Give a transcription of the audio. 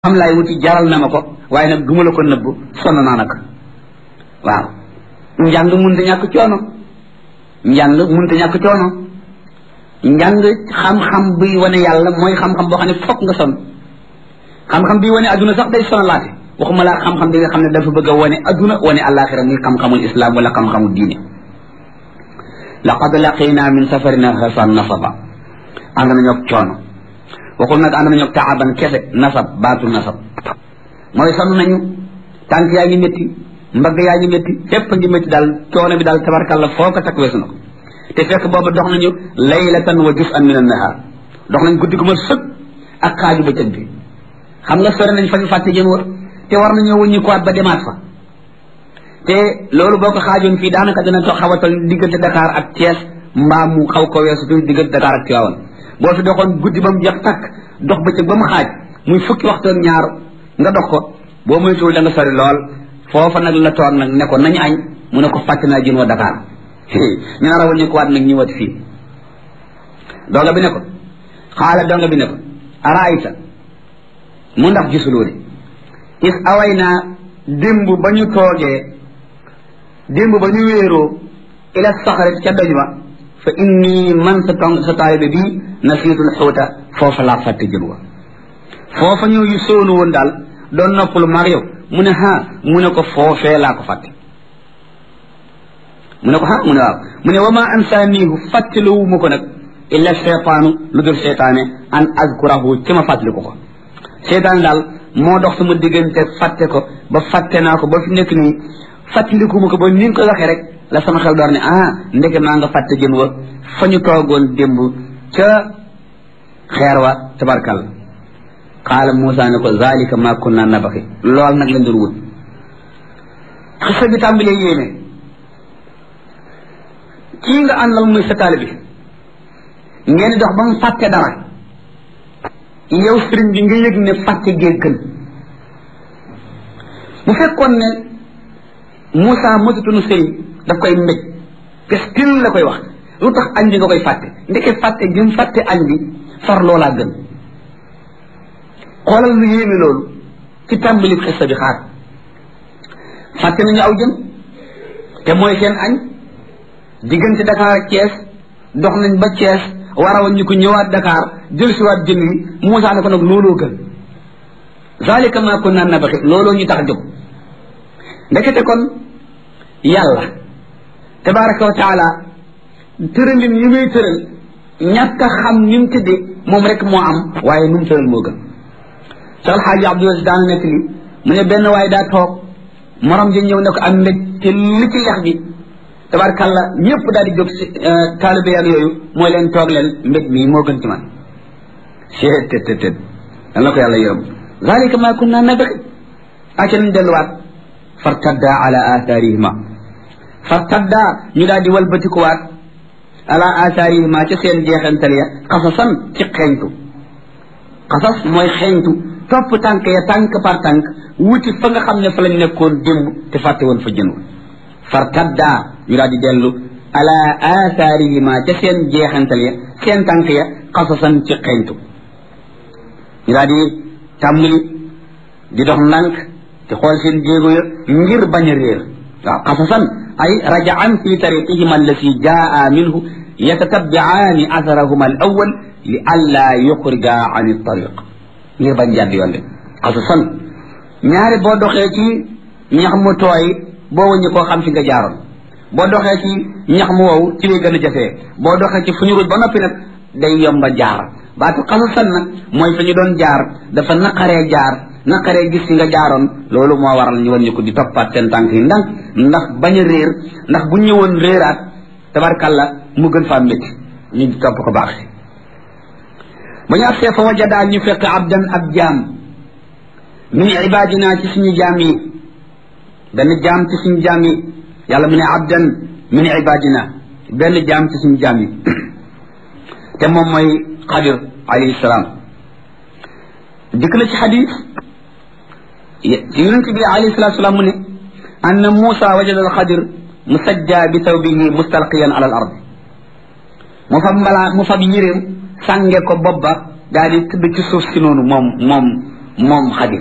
xam laay wuti jaral na ma ko waaye nag duma la ko nëbb sonn naa nag waaw njàng munta ñàkk coono njàng munta ñàkk coono njàng xam-xam buy wane yàlla mooy xam-xam boo xam ne fokk nga sonn xam-xam bi wane adduna sax day sonalaate waxuma laa xam-xam bi nga xam ne dafa bëgg a wane adduna wane àllaaxira muy xam-xamul islam wala xam-xamul diine laqad laqina min safarina hasan nasaba ànd nañoo coono waxul nag ànd nañoo taaban kese nasab baatu nasab mooy sonn nañu tànk yaa ngi métti mbagg yaa ngi métti fépp ngi métti daal coono bi daal tabarkalla foo ko takk weesu na ko te fekk booba dox nañu laylatan wa juz'an min an-nahar dox nañ guddi gu ma sëg ak xaaju bëccëg bi xam nga sori nañ fa ñu fàtte jën war te war nañoo wëññi ko waat ba demaat fa te loolu boo ko xaajoon fii daanaka dina to xaw a toll diggante Dakar ak Thiès mbaa mu xaw ko weesu tuuti diggante Dakar ak Tivaouane boo fi doxoon guddi ba mu jeex takk dox bëccëg ba mu xaaj muy fukki waxtoon ñaar nga dox ko boo moytuwul da nga sori lool foofa nag la toog nag ne ko nañu añ mu ne ko fàtte naa jën wa Dakar ñu nar a wëññi ko waat nag ñëwaat fii donga bi ne ko xaala donga bi ne ko araayta mu ndax gisuloo de is away naa démb ba ñu toogee démb ba ñu wéeroo ila saxarit ca doj ba fa inni man sa tong sa taalibe bii nasiitul xuuta foofa laa fàtte jën wa foofa ñëw yu sóonu woon daal doon noppalu maag yow mu ne ha mu ne ko foofee laa ko fàtte mu ne ko ha mu ne waaw mu ne wa ma ansaaniihu fàttaliwu ma ko nag illa cheytaanu lu dul cheytaane an azkurahu ci ma fàttaliku ko cheytaane daal moo dox sama diggante fàtte ko ba fàtte naa ko ba fi nekk nii fàttaliku ma ko ba ni nga ko waxee rek la sama xel door ne ah ndeke maa nga fàtte jën wa fa ñu toogoon démb ca xeer wa tabarkal qaala Moussa ne ko zalika ma kunna nabaxi lool nag lañ doon wut xisa bi tàmbalee yéene kii nga àndal muy sa taalibe bi ngeen dox ba mu fàtte dara yow sëriñ bi nga yëg ne fàtte gee gën bu fekkoon ne Moussa motutunu sëriñ daf koy mbéj pestil la koy wax lu tax añ bi nga koy fàtte ndeke fàtte gi mu fàtte añ bi far loolaa gën xoolal lu yéeme loolu ci tàmbali xissa bi xaar fàtte nañu aw jën te mooy seen añ diggante Dakar ak Thiès dox nañ ba Thiès war a ñu ko ñëwaat Dakar jël si waat jën wi Moussa ne ko nag looloo gën zalika ma kunna nabaxi looloo ñu tax a jóg ndekete kon yàlla tabaraka wa taala tëralin yi muy tëral ñàkk a xam ni mu tëddee moom rek moo am waaye nu mu tëral moo gën Cheikh El Hadji Abdou Aziz daan nekk li mu ne benn waaye daa toog morom ji ñëw ne ko am mbég te li ci lex bi tabarkalla ñëpp daal di jóg si taalibe ak yooyu mooy leen toog leen mbég mii moo gën ci man seet tët tët tët dan la ko yàlla yërëm zalika ma kunna nabghi aca nañ delluwaat fartadda ala atharihima fartadda ñu daal di walbatikuwaat ala atharihima ca seen jeexantal ya xasasan ci xeeñtu xasas mooy xeeñtu topp tànk ya tànk par tànk wuti fa nga xam ne fa lañ nekkoon démb te fàtte woon fa jënu fartadda ñu daal di dellu ala atharihima ca seen jeexantal ya seen tànk ya xasasan ci xeeñtu ñu daal di tàmbali di dox ndànk te xool seen jéego ya ngir bañ a réer waaw xasasan ay rajaan fi tariqihima allati jaa minhu yatatabiaani atharahuma al awal li alla yuxrija an tariq ngir bañ jàdd yoon de xasasan ñaari boo doxee ci ñax mu tooy boo wëññi koo xam fi nga jaaroon boo doxee ci ñax mu wow ci lay gën a jafee boo doxee ci fu ñu ruj ba noppi nag day yomba jaar baatu xasasan nag mooy fa ñu doon jaar dafa naqaree jaar naqaree gis fi nga jaaroon loolu moo waral ñu wan ñu ko di toppaat seen tànk yi ndànk ndax bañ a réer ndax bu ñëwoon réeraat tabarkalla mu gën faa métti ñu topp ko baax si ba ñu agsee fa wajadaa ñu fekk abdan ab jaam min ibadina ci suñu jaam yi benn jaam ci suñu jaam yi yàlla mu ne abdan min ibadina benn jaam ci suñu jaam yi te moom mooy xadir alayhi salaam dikk na ci xadis yonent bi alayhi salatu salaam mu ne anna Muusa wajada al-Xadir musajja bi thawbihi mustalqiyan ala al-ard mu fab mbalaa mu fab yéreem sànge ko bopp ba daal di tëdd ci suuf si noonu moom moom moom xadir